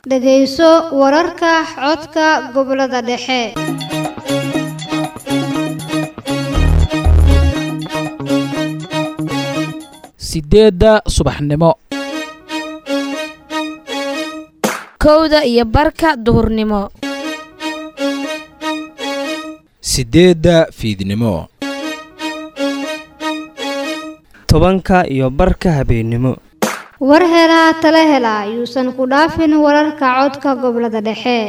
dhegayso wararka codka gobollada dhexe sideedda subaxnimo kowda iyo barka duhurnimo sideedda fiidnimo tobanka iyo barka habeennimo war helaa tala hela yuusan ku dhaafin wararka codka gobollada dhexe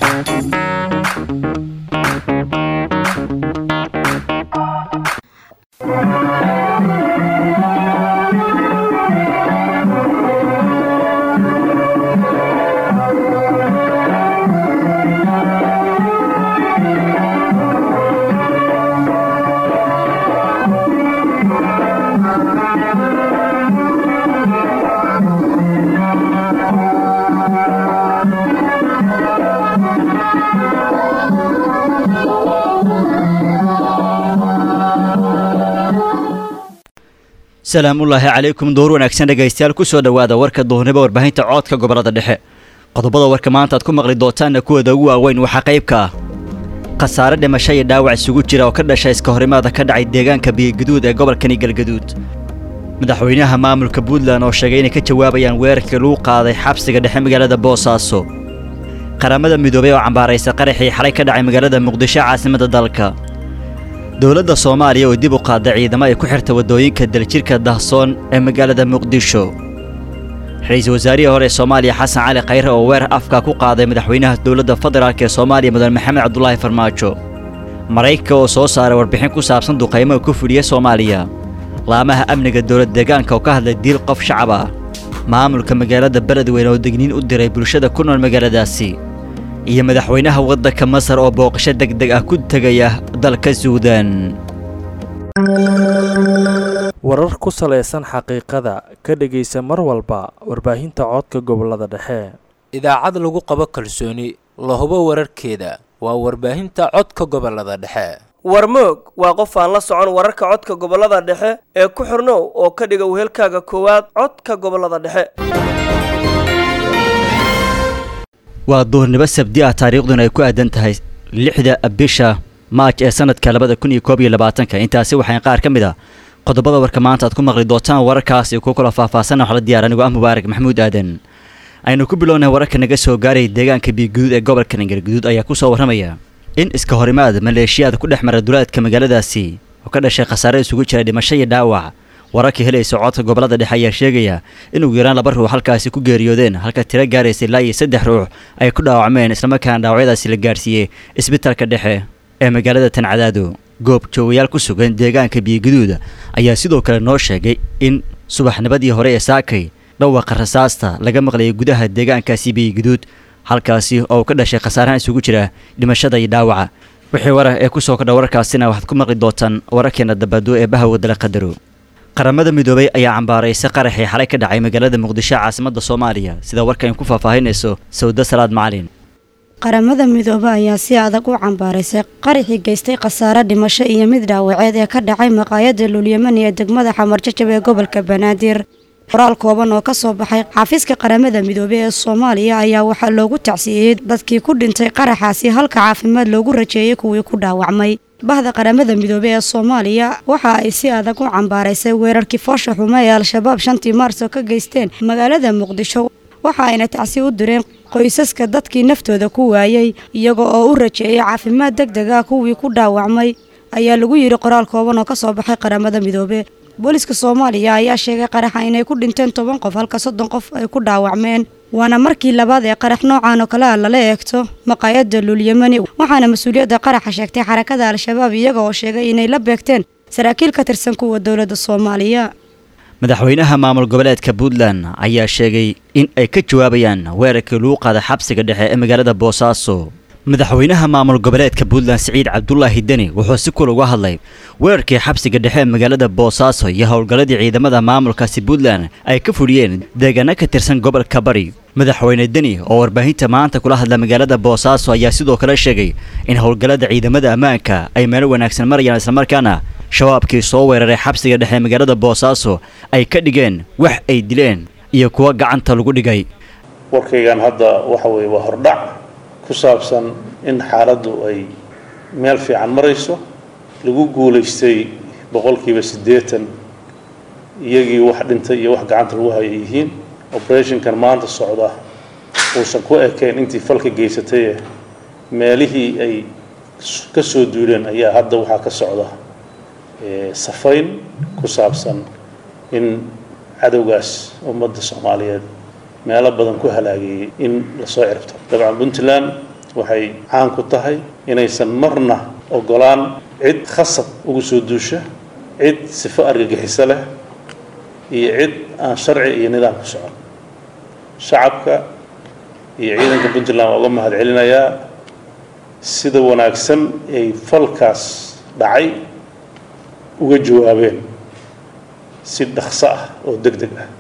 salaamullaahi calaykum door wanaagsan dhegaystayaal ku soo dhowaada warka duhurnimo warbaahinta coodka gobollada dhexe qodobada warka maanta aad ku maqli doontaanna kuwooda ugu waaweyn waxaa qaybka ah khasaare dhimasho iyo dhaawac isugu jira oo ka dhashay iska horimaada ka dhacay deegaanka biyogaduud ee gobolkani galgaduud madaxweynaha maamulka puntland oo sheegay inay ka jawaabayaan weerarkii lagu qaaday xabsiga dhexe magaalada boosaaso qaramada midoobay oo cambaaraysa qaraxii xalay ka dhacay magaalada muqdisho caasimadda dalka dowladda soomaaliya oo dib u qaadday ciidamo ay ku xirta waddooyinka daljirka dahsoon ee magaalada muqdisho ra-iisul wasaarihii hore ee soomaaliya xasan cali khayre oo weerar afka ku qaaday madaxweynaha dowladda federaalk ee soomaaliya mudan maxamed cabdulaahi farmaajo maraykanka oo soo saaray warbixin ku saabsan duqaymaha ku fudhiya soomaaliya laamaha amniga dowlad deegaanka oo ka hadlay diil qof shacab ah maamulka magaalada beledweyne oo degniin u diray bulshada ku nool magaaladaasi iyo madaxweynaha waddanka masar oo booqasho degdeg ah ku tegaya dalka suudaan warar ku salaysan xaqiiqada ka dhegaysa mar walba warbaahinta codka gobollada dhexe idaacad lagu qabo kalsooni la hubo wararkeeda waa warbaahinta codka gobollada dhexe warmoog waa qof aan la socon wararka codka gobollada dhexe ee ku xirnow oo ka dhiga wehelkaaga koowaad codka gobollada dhexe waa duhurnimo sabdi ah taariikhduna ay ku aadan tahay lixda bisha maaj ee sanadka labada kun iyo koob iyo labaatanka intaasi waxayn qaar ka mid a qodobada warka maanta aad ku maqli doontaan wararkaasi ku kala faahfaahsanna waxla diyaar anigu ah mubaarak maxamuud aadan aynu ku bilownay wararka naga soo gaaraya deegaanka biyoguduud ee gobolka nangarguduud ayaa ku soo warramaya in iska horimaad maleeshiyaad ku dhex mara duleedka magaaladaasi oo ka dhashay khasaare isugu jira dhimasho iyo dhaawac wararka helaysa codka gobollada dhexe ayaa sheegaya in ugu yaraan laba ruux halkaasi ku geeriyoodeen halka tiro gaaraysa ilaa iyo saddex ruux ay ku dhaawacmeen islamarkaana dhaawacyadaasi la gaarsiiyey isbitalka dhexe ee magaalada tancadaado goob joogayaal ku sugan deegaanka biyogaduud ayaa sidoo kale noo sheegay in subaxnimadii hore ee saakay dhawaqa rasaasta laga maqlayay gudaha deegaankaasi biyogaduud halkaasi oo uu ka dhashay khasaarahan isugu jira dhimashada iyo dhaawaca wixii warar ee kusoo kordha wararkaasina waxaad ku maqli doontaan wararkeena dabado ee bahawadala qadaro qaramada midoobay ayaa cambaaraysa qaraxii xalay ka dhacay magaalada muqdisho caasimadda soomaaliya sida warkan ku faahfaahinayso sawda salaad macalin qaramada midoobe ayaa si adag u cambaaraysay qaraxii geystay khasaare dhimasho iyo mid dhaawaceed ee ka dhacay maqaayadda luulyamani ee degmada xamarjajab ee gobolka banaadir qoraal kooban oo ka soo baxay xafiiska qaramada midoobe ee soomaaliya ayaa waxaa loogu tacsiiyey dadkii ku dhintay qaraxaasi halka caafimaad loogu rajeeyey kuwii ku dhaawacmay bahda qaramada midoobe ee soomaaliya waxa ay si adag u cambaaraysay weerarkii foosha xumo ee al-shabaab shantii maarso ka geysteen magaalada muqdisho waxa ayna tacsi u direen qoysaska dadkii naftooda ku waayey iyaga oo u rajeeyay caafimaad deg deg ah kuwii ku dhaawacmay ayaa lagu yidhi qoraal kooban oo ka soo baxay qaramada midoobe booliska soomaaliya ayaa sheegay qaraxa inay ku dhinteen toban qof halka soddon qof ay ku dhaawacmeen waana markii labaad ee qarax noocan oo kale ah lala eegto maqaayadda luulyamani waxaana mas-uuliyadda qaraxa sheegtay xarakada al-shabaab iyaga oo sheegay inay la beegteen saraakiil ka tirsan kuwa dowladda soomaaliya madaxweynaha maamul goboleedka puntland ayaa sheegay in ay ka jawaabayaan weerarkii lagu qaaday xabsiga dhexe ee magaalada boosaaso madaxweynaha maamul goboleedka puntland siciid cabdulaahi deni wuxuu si kul uga hadlay weerarkii xabsiga dhexe ee magaalada boosaaso iyo howlgalladii ciidamada maamulkaasi puntland ay ka fuliyeen deegaano ka tirsan gobolka bari madaxweyne deni oo warbaahinta maanta kula hadla magaalada boosaaso ayaa sidoo kale sheegay in howlgallada ciidamada ammaanka ay meelo wanaagsan marayaan islamarkaana shabaabkii soo weeraray xabsiga dhexe magaalada boosaaso ay ka dhigeen wax ay dileen iyo kuwa gacanta lagu dhigay warkaygan hadda waxa weeye waa hordhac ku saabsan in xaaladdu ay meel fiican marayso lagu guulaystay boqolkiiba siddeetan iyagii wax dhintay iyo wax gacanta lagu haya yihiin operationkan maanta socda uusan ku ekayn intii falka geysataye meelihii ay ka soo duuleen ayaa hadda waxaa ka socda safayn ku saabsan in cadowgaas ummadda soomaaliyeed meelo badan ku halaageeyey in lasoo ciribto dabcan puntland waxay caan ku tahay inaysan marna ogolaan cid khasab ugu soo duusha cid sifo argagixiso leh iyo cid aan sharci iyo nidaam ku socon shacabka iyo ciidanka puntland waa uga mahad celinayaa sida wanaagsan ay falkaas dhacay uga jawaabeen si dhaqso ah oo deg deg ah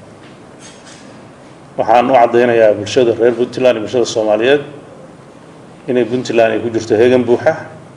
waxaan u caddaynayaa bulshada reer puntland iyo bulshada soomaaliyeed inay puntland ay ku jirto heegan buuxa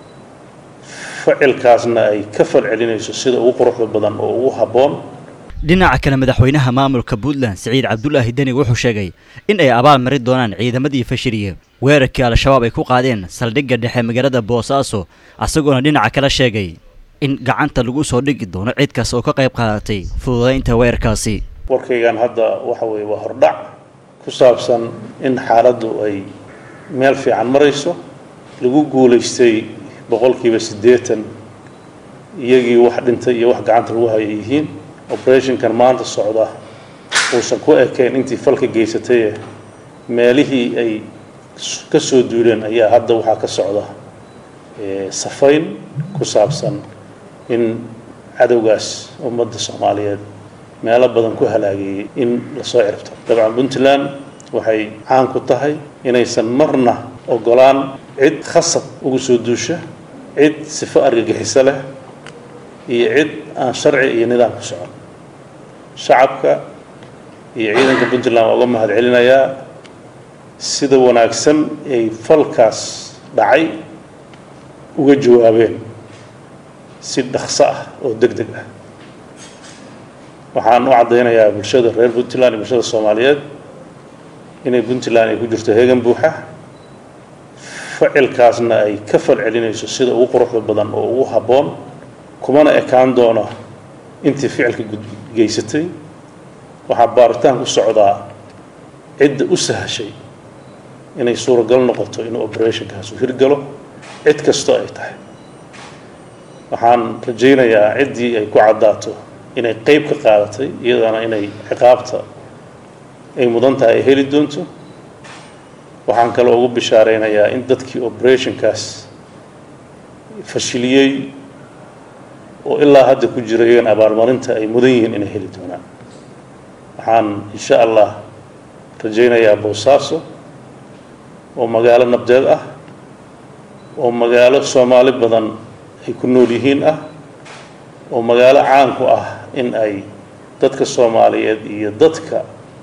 ficilkaasna ay ka fal celinayso sida ugu quruxda badan oo ugu habboon dhinaca kale madaxweynaha maamulka puntland siciid cabdulaahi deni wuxuu sheegay in ay abaal marin doonaan ciidamadii fashiliye weerarkii al-shabaab ay ku qaadeen saldhigga dhexe magaalada boosaaso isagoona dhinaca kale sheegay in gacanta lagu soo dhigi doono cid kas oo ka qayb qaadatay fududaynta weerarkaasi warkaygan hadda waxa weeye waa hordhac ku saabsan in xaaladdu ay meel fiican marayso lagu guulaystay boqolkiiba siddeetan iyagii wax dhintay iyo wax gacanta lagu haya yihiin operationkan maanta socda uusan ku ekayn intii falka geysataye meelihii ay ka soo duuleen ayaa hadda waxaa ka socda safayn ku saabsan in cadowgaas ummadda soomaaliyeed meelo badan ku halaageeyey in lasoo ciribto dabcan puntland waxay caan ku tahay inaysan marna ogolaan cid khasab ugu soo duusha cid sifo argagixiso leh iyo cid aan sharci iyo nidaam ku socon shacabka iyo ciidanka puntland waa uga mahad celinayaa sida wanaagsan ay falkaas dhacay uga jawaabeen si dhaqso ah oo deg deg ah waxaan u caddaynayaa bulshada reer puntland iyo bulshada soomaaliyeed inay puntland ay ku jirto heegan buuxa ficilkaasna ay ka fal celinayso sida ugu quruxda badan oo ugu habboon kumana ekaan doono intii ficilka geysatay waxaa baaritaan ku socdaa cidda u sahashay inay suuragal noqoto inuu operationkaas u hirgalo cid kastoo ay tahay waxaan rajaynayaa ciddii ay ku caddaato inay qeyb ka qaadatay iyadana inay ciqaabta ay mudan tahay ay heli doonto waxaan kaloo ugu bishaaraynayaa in dadkii operationkaas fashiliyey oo ilaa hadda ku jira iyagan abaalmarinta ay mudan yihiin inay heli doonaan waxaan insha allah rajaynayaa boosaaso oo magaalo nabdeed ah oo magaalo soomaali badan ay ku nool yihiin ah oo magaalo caan ku ah in ay dadka soomaaliyeed iyo dadka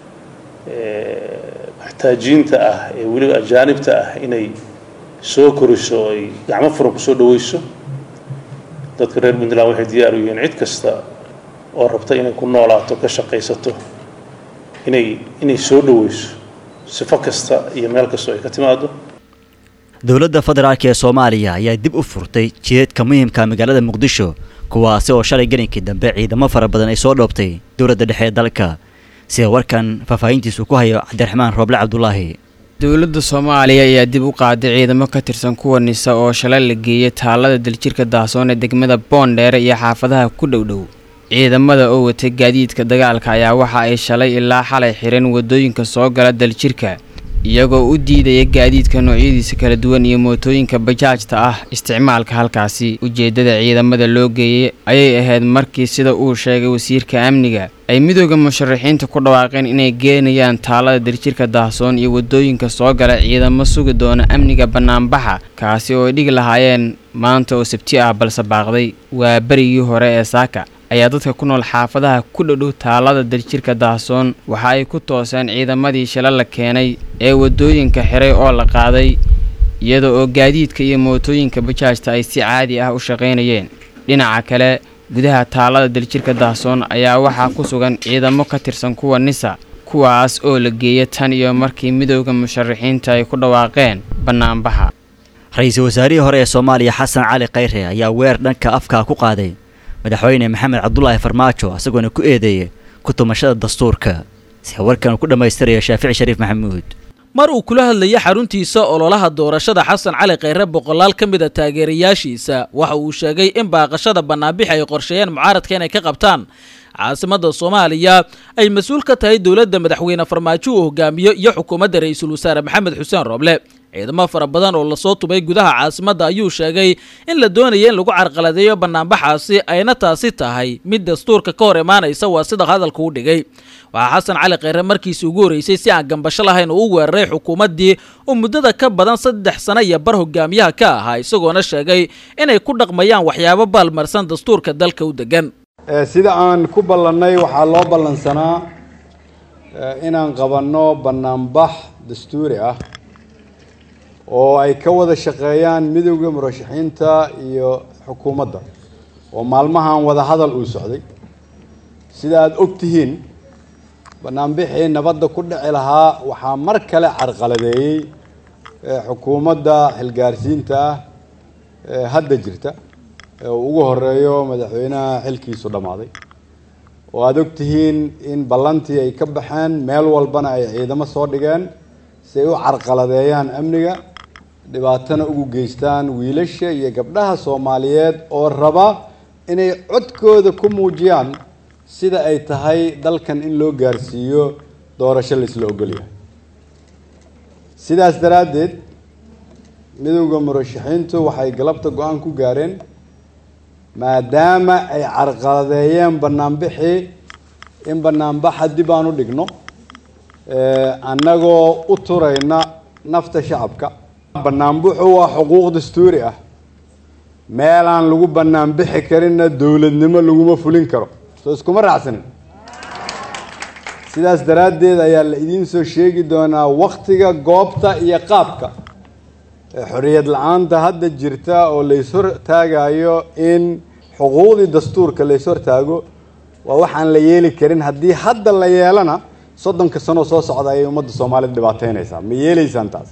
maxtaajiinta ah ee weliba ajaanibta ah inay soo koriso oo ay gacmo furan kusoo dhaweyso dadka reer puntland waxay diyaar u yihiin cid kasta oo rabta inay ku noolaato ka shaqaysato inay inay soo dhaweyso sifo kasta iyo meel kasta oo ay ka timaado dowladda federaalk ee soomaaliya ayaa dib u furtay jiheedka muhiimka magaalada muqdisho kuwaasi oo shalay gelinkii dambe ciidamo fara badan ay soo dhoobtay dowladda dhexe ee dalka sida warkan faahfaahintiisu ku hayo cabdiraxmaan rooble cabdulaahi dowladda soomaaliya ayaa dib u qaaday ciidamo ka tirsan kuwa nisa oo shalay la geeyay taalada daljirka daasoon ee degmada boondheer iyo xaafadaha ku dhowdhow ciidamada oo watay gaadiidka dagaalka ayaa waxa ay shalay ilaa xalay xireen wadooyinka soo gala daljirka iyagoo u diidaya gaadiidka noocyadiisa kala duwan iyo mootooyinka bajaajta ah isticmaalka halkaasi ujeeddada ciidamada loo geeyey ayay ahayd markii sida uu sheegay wasiirka amniga ay midooda musharaxiinta ku dhawaaqeen inay geenayaan taalada daljirka daahsoon iyo wadooyinka soo gala ciidamo sugi doona amniga bannaanbaxa kaasi oo ay dhigi lahaayeen maanta oo sabti ah balse baaqday waa berigii hore ee saaka ayaa dadka ku nool xaafadaha ku dhodhow taalada daljirka daahsoon waxa ay ku tooseen ciidamadii shila la keenay ee wadooyinka xiray oo la qaaday iyada oo gaadiidka iyo mootooyinka bajaajta ay si caadi ah u shaqaynayeen dhinaca kale gudaha taalada daljirka daahsoon ayaa waxaa ku sugan ciidamo ka tirsan kuwa nisa kuwaas oo la geeya tan iyo markii midowda musharaxiinta ay ku dhawaaqeen bannaanbaxa ra-iisul wasaarihii hore ee soomaaliya xasan cali khayre ayaa weer dhanka afkaa ku qaaday madaxweyne maxamed cabdulaahi farmaajo isagoona ku eedeeyay ku tumashada dastuurka si warkan ku dhammaystiraya shaafici shariif maxamuud mar uu kula hadlayay xaruntiisa ololaha doorashada xasan cali khayre boqolaal ka mid a taageerayaashiisa waxa uu sheegay in baaqashada bannaanbixi ay qorsheeyeen mucaaradka inay ka qabtaan caasimada soomaaliya ay mas-uul ka tahay dowladda madaxweyne farmaajo uu hogaamiyo iyo xukuumadda ra-iisul wasaare maxamed xuseen rooble ciidamo fara badan oo lasoo tubay gudaha caasimadda ayuu sheegay in la doonaya in lagu carqaladeeyo bannaanbaxaasi ayna taasi tahay mid dastuurka ka hor imaanaysa waa sida hadalka u dhigay waxaa xasan cali khayre markiisii ugu horreysay si aan gambasho lahayn uu u weeraray xukuumaddii uu muddada ka badan saddex sano iyo bar hogaamiyaha ka ahaa isagoona sheegay inay ku dhaqmayaan waxyaabo baalmarsan dastuurka dalka u degan sida aan ku ballannay waxaa loo ballansanaa inaan qabanno bannaanbax dastuuri ah oo ay ka wada shaqeeyaan midowda murashaxiinta iyo xukuumadda oo maalmahan wada hadal uu socday sida aada og tihiin bannaanbixii nabadda ku dhici lahaa waxaa mar kale carqaladeeyey xukuumadda xilgaarsiinta ah ee hadda jirta ee uu ugu horeeyo madaxweynaha xilkiisu dhammaaday oo aada og tihiin in ballantii ay ka baxeen meel walbana ay ciidamo soo dhigeen si ay u carqaladeeyaan amniga dhibaatana ugu geystaan wiilasha iyo gabdhaha soomaaliyeed oo raba inay codkooda ku muujiyaan sida ay tahay dalkan in loo gaarsiiyo doorasho laisla ogolyahay sidaas daraaddeed midowda murashaxiintu waxay galabta go-aan ku gaareen maadaama ay carqaladeeyeen bannaanbixii in bannaanbaxa dib aan u dhigno annagoo u turayna nafta shacabka bannaanbuxu waa xuquuq dastuuri ah meelaan lagu bannaanbixi karinna dowladnimo laguma fulin karo soo iskuma raacsanin sidaas daraaddeed ayaa la idiin soo sheegi doonaa waktiga goobta iyo qaabka xorriyad la-aanta hadda jirta oo lays hortaagayo in xuquuqdii dastuurka lays hortaago waa waxaan la yeeli karin haddii hadda la yeelana soddonka sanoo soo socda ayay ummadda soomaalida dhibaateynaysaa ma yeelaysaan taas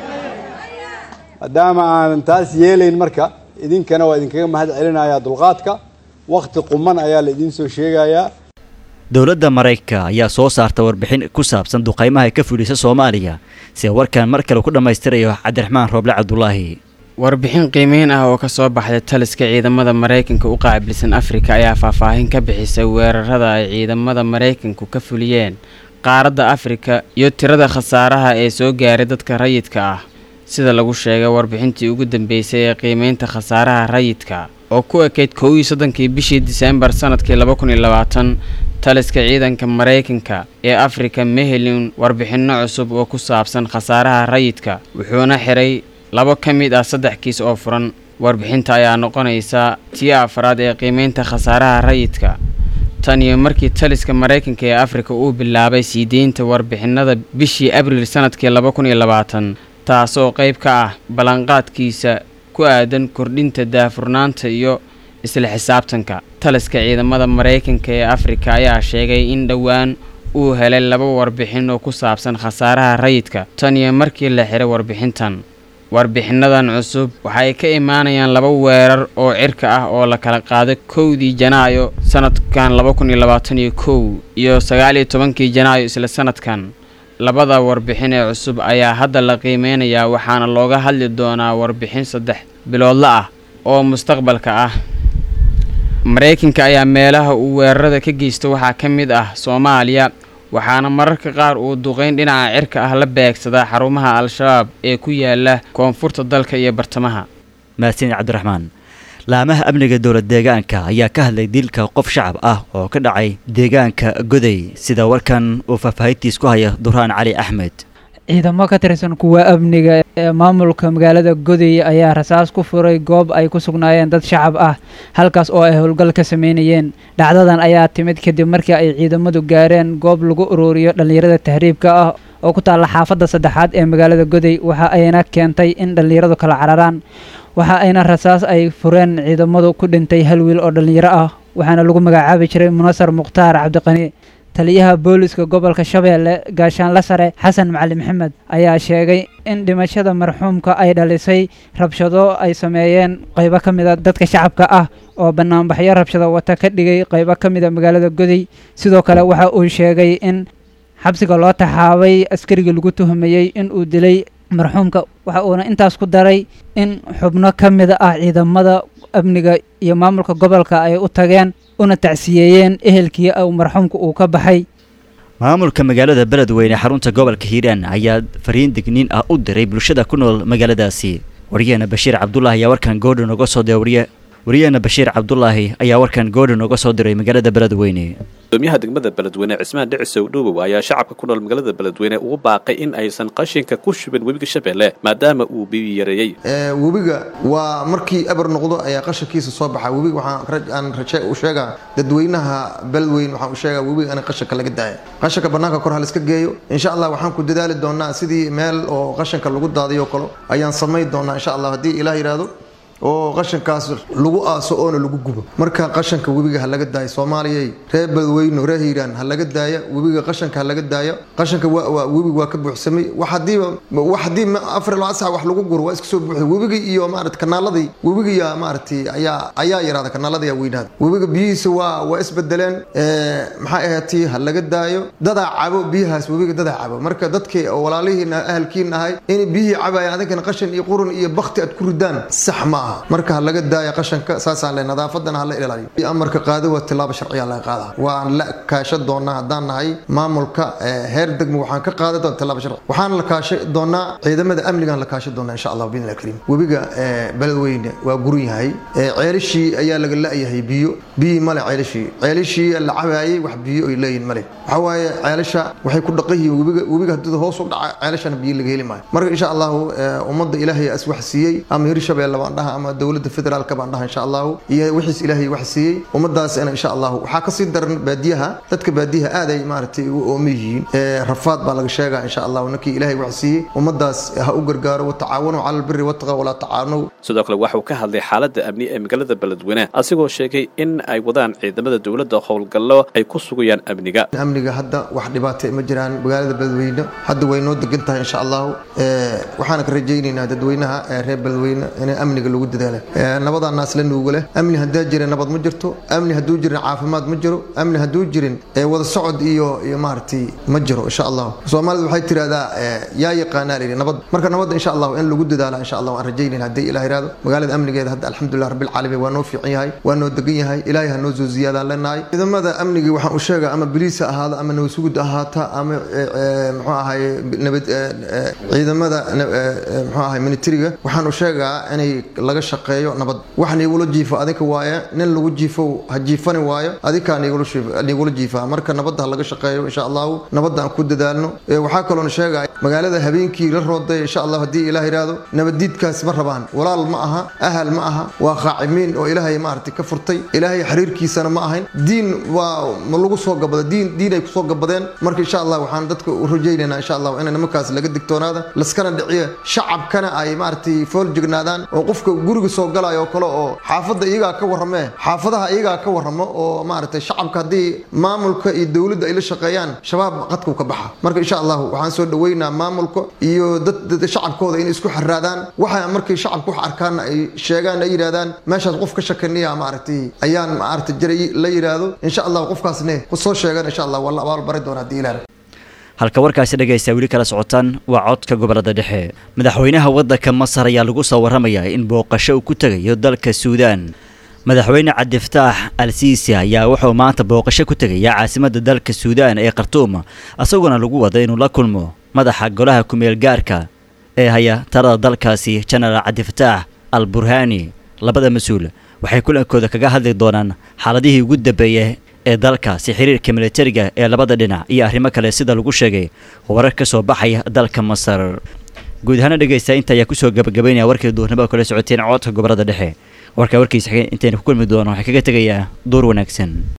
maadaama aanan taas yeelayn marka idinkana waa idinkaga mahad celinayaa dulqaadka wakti quman ayaa la idiin soo sheegayaa dowladda maraykanka ayaa soo saarta warbixin ku saabsan duqaymaha ay ka fudhisa soomaaliya sida warkan mar kale ku dhammaystirayo cabdiraxmaan rooble cabdulaahi warbixin qiimeyn ah oo ka soo baxday taliska ciidamada maraykanka u qaabilsan afrika ayaa faahfaahin ka bixisay weerarada ay ciidamada maraykanku ka fuliyeen qaaradda afrika iyo tirada khasaaraha ee soo gaaray dadka rayidka ah sida lagu sheegay warbixintii ugu dambeysay ee qiimeynta khasaaraha rayidka oo ku ekeyd kow iyo soddonkii bishii diseembar sanadkii laba kun iyo labaatan taliska ciidanka maraykanka ee afrika mehelin warbixinno cusub oo ku saabsan khasaaraha rayidka wuxuuna xiray labo ka mid ah saddex kiis oo furan warbixinta ayaa noqonaysa tii afraad ee qiimeynta khasaaraha rayidka tan iyo markii taliska maraykanka ee afrika uu bilaabay sii deynta warbixinada bishii abriil sanadkii laba kun iyo labaatan taasoo qayb ka ah ballanqaadkiisa ku aadan kordhinta daafurnaanta iyo isla xisaabtanka taliska ciidamada maraykanka ee afrika ayaa sheegay in dhowaan uu helay laba warbixin oo ku saabsan khasaaraha rayidka tan iyo markii la xiray warbixintan warbixinadan cusub waxay ka imaanayaan laba weerar oo cirka ah oo la kala qaaday kowdii janaayo sanadkan laba kun iyo labaatan iyo kow iyo sagaal iyo tobankii janaayo isla sanadkan labada warbixin ee cusub ayaa hadda la qiimeynayaa waxaana looga hadli doonaa warbixin saddex biloodla ah oo mustaqbalka ah maraykanka ayaa meelaha uu weerarada ka geysto waxaa ka mid ah soomaaliya waxaana mararka qaar uu duqeyn dhinaca cirka ah la beegsadaa xarumaha al-shabaab ee ku yaala koonfurta dalka iyo bartamaha mahadsan cabdiraxmaan laamaha amniga dowlad deegaanka ayaa ka hadlay dilka qof shacab ah oo ka dhacay deegaanka goday sida warkan uu faahfaahintiis ku haya duraan cali axmed ciidamo ka tirsan kuwa amniga ee maamulka magaalada goday ayaa rasaas ku furay goob ay ku sugnaayeen dad shacab ah halkaas oo ay howlgal ka sameynayeen dhacdadan ayaa timid kadib markii ay ciidamadu gaareen goob lagu ururiyo dhallinyarada tahriibka ah oo ku taalla xaafadda saddexaad ee magaalada goday waxa ayna keentay in dhallinyaradu kala cararaan waxa ayna rasaas ay fureen ciidamadu ku dhintay hal wiil oo dhallinyaro ah waxaana lagu magacaabi jiray munasar mukhtaar cabdiqani taliyaha booliska gobolka shabeelle gaashaanle sare xasan macali maxamed ayaa sheegay in dhimashada marxuumka ay dhalisay rabshado ay sameeyeen qaybo ka mida dadka shacabka ah oo banaanbaxyo rabshado wata ka dhigay qaybo ka mida magaalada goday sidoo kale waxa uu sheegay in xabsiga loo taxaabay askarigii lagu tuhumayey in uu dilay marxuumka waxa uuna intaas ku daray in xubno ka mid ah ciidamada amniga iyo maamulka gobolka ay u tageen una tacsiyeeyeen ehelkii uu marxuumka uu ka baxay maamulka magaalada beledweyne xarunta gobolka hiiraan ayaa fariin digniin ah u diray bulshada ku nool magaaladaasi wariyaheena bashiir cabdulaahi ayaa warkan goordhan nooga soo diray wariye wariyaheena bashiir cabdulaahi ayaa warkan goordhan nooga soo diray magaalada beledweyne gudoomiyaha degmada beledweyne cismaan dhicisow dhuubow ayaa shacabka ku nool magaalada beledweyne ugu baaqay in aysan qashinka ku shubin webiga shabeelle maadaama uu bibi yareeyey webiga waa markii eber noqdo ayaa qashankiisa soo baxa webiga waxaan raje u sheegaa dadweynaha beledweyne waxaan u sheegaa webiga in qashanka laga daaya qashanka bannaanka kor haliska geeyo insha allah waxaan ku dadaali doonaa sidii meel oo qashanka lagu daadiyo kale ayaan samayn doonaa insha allah haddii ilaah yidhaahdo oo qashankaas lagu aaso oona lagu gubo marka qashanka webiga ha laga daayo soomaaliyay reer beledweyne reer hiiraan ha laga daaya webiga qashanka ha laga daayo qashanka webiga waa ka buuxsamay wax hadiiba wax haddii afar iyo labaatan sac wax lagu guro waa iska soo buuxday webiga iyo maarata kanaaladii webiga maaragtay ayaa ayaa yaraada kanaalada ayaa weynaada webiga biyihiisa waa waa isbedeleen maxaa ahaatay ha laga daayo dadaa cabo biyahaas webiga dadaa cabo marka dadkii oo walaalihiina ahalkiina ahay in biyihii cabaya adinkana qashan iyo qurun iyo bakti aad ku ridaan sax ma aha marka ha laga daaya qashanka saasaan le nadaafadana hala ilaaliyo amarka qaado waa tilaabo sharciya laga qaada waan la kaashan doonaa haddaan nahay maamulka heer degmo waxaan ka qaada doona tilaabo sharci waxaan la kaashan doonaa ciidamada amnigaan la kaashan doonaa insha allah biidni kariim webiga beledweyne waa guran yahay ceelishii ayaa laga la-yahay biyo biyii male ceelishii ceelishii la cabaayay wax biyo ay leeyihin male waxaa waaye ceelasha waxay ku dhaqan yihiin webiga webiga haddii hoos u dhaca ceelashana biyo laga heli maayo marka insha allahu ummadda ilaahay as wax siiyey ama hirshabeelle baan dhaha ama dowladda federaalka baan dhaha insha allahu iyo wixiis ilaahay wax siiyey ummadaasina insha allahu waxaa kasii daran baadiyaha dadka baadiyaha aad ay maaragtay u oomi yihiin rafaad baa laga sheegaa insha allahu ninkii ilaahay wax siiyey ummadaas ha u gargaaro watacaawanu cala albiri wattaqa walaa tacaanow sidoo kale waxa uu ka hadlay xaaladda amni ee magaalada beledweyne asigoo sheegay in ay wadaan ciidamada dowladda howlgallo ay ku sugayaan amniga amniga hadda wax dhibaata ma jiraan magaalada beledweyne hadda way noo degan tahay insha allahu waxaana ka rajaynaynaa dadweynaha reer beledweyne inay amniga lagu dadaala nabadaa naas la nuuga leh amni haddaa jirin nabad ma jirto amni hadduu jirin caafimaad ma jiro amni hadduu jirin wada socod iyo iyo maaragtay ma jiro insha allahu soomaalidu waxay tirahdaa yaa yaqaanaa layidhi nabad marka nabadda insha allahu in lagu dadaala insha allah waan rajaynayna haddii ilaah yiraahdo magaalada amnigeeda hadda alxamdulilah rabbil caalamiin waa noo fiican yahay waa noo degan yahay ilaahay ha noo soo ziyaadaan leenahay ciidamada amnigii waxaan u sheegaa ama biliis ha ahaado ama nabasugud ahaata ama muxuu ahaye nabad ciidamada muxuu ahaye militariga waxaan u sheegaa inay laga shaqeeyo nabad wax niigula jiifo adinka waaye nin lagu jiifo ha jiifani waayo adinkaa niigula jiifaa marka nabadda ha laga shaqeeyo insha allahu nabadda aan ku dadaalno waxaa kaloona sheegaya magaalada habeenkii la rooday insha allah haddii ilaah yidhaahdo nabaddiidkaas ma rabaan walaal ma aha ahal ma aha waa qaacimiin oo ilaahay maaragtay ka furtay ilaahay xiriirkiisana ma ahayn diin waa ma lagu soo gabada diin diin ay kusoo gabadeen marka insha allah waxaan dadka u rajaynaynaa insha allah in nimankaas laga digtoonaada laskana dhiciyo shacabkana ay maaragtay fool jignaadaan oo qofka guriga soo galaya oo kale oo xaafadda iyagaa ka warramee xaafadaha iyagaa ka warramo oo maaragtay shacabka haddii maamulka iyo dowladda ay la shaqeeyaan shabaab qadkuu ka baxa marka insha allahu waxaan soo dhaweynaa maamulka iyo dad shacabkooda inay isku xiraadaan waxa markay shacabku wax arkaanna ay sheegaan ay yidhahdaan meeshaas qof ka shakaniya maaragtay ayaan maaragtay jiray la yidhaahdo insha allah qofkaasne soo sheegan insha allah waa la abaalbari doona haddii ilaah halka warkaasi dhegaysta weli kala socotaan waa codka gobolada dhexe madaxweynaha waddanka masar ayaa lagu soo warramayaa in booqasho uu ku tegayo dalka suudaan madaxweyne cabdifataax al siisi ayaa wuxuu maanta booqasho ku tegaya caasimadda dalka suudaan ee khartuum isagoona lagu wada inuu la kulmo madaxa golaha kumeel gaarka ee haya talada dalkaasi jenaraal cabdifataax al burhaani labada mas-uul waxay kulankooda kaga hadli doonaan xaaladihii ugu dambeeyay ee dalkaasi xiriirka militariga ee labada dhinac iyo arrimo kale sida lagu sheegay warar ka soo baxaya dalka masar guud ahaana dhegaysta inta ayaa kusoo gabagabaynaya warkii duurnimada kala socoteen codka gobolada dhexe warkaa warkiisa xigeen intaynu ku kulmi doono waxay kaga tegayaa door wanaagsan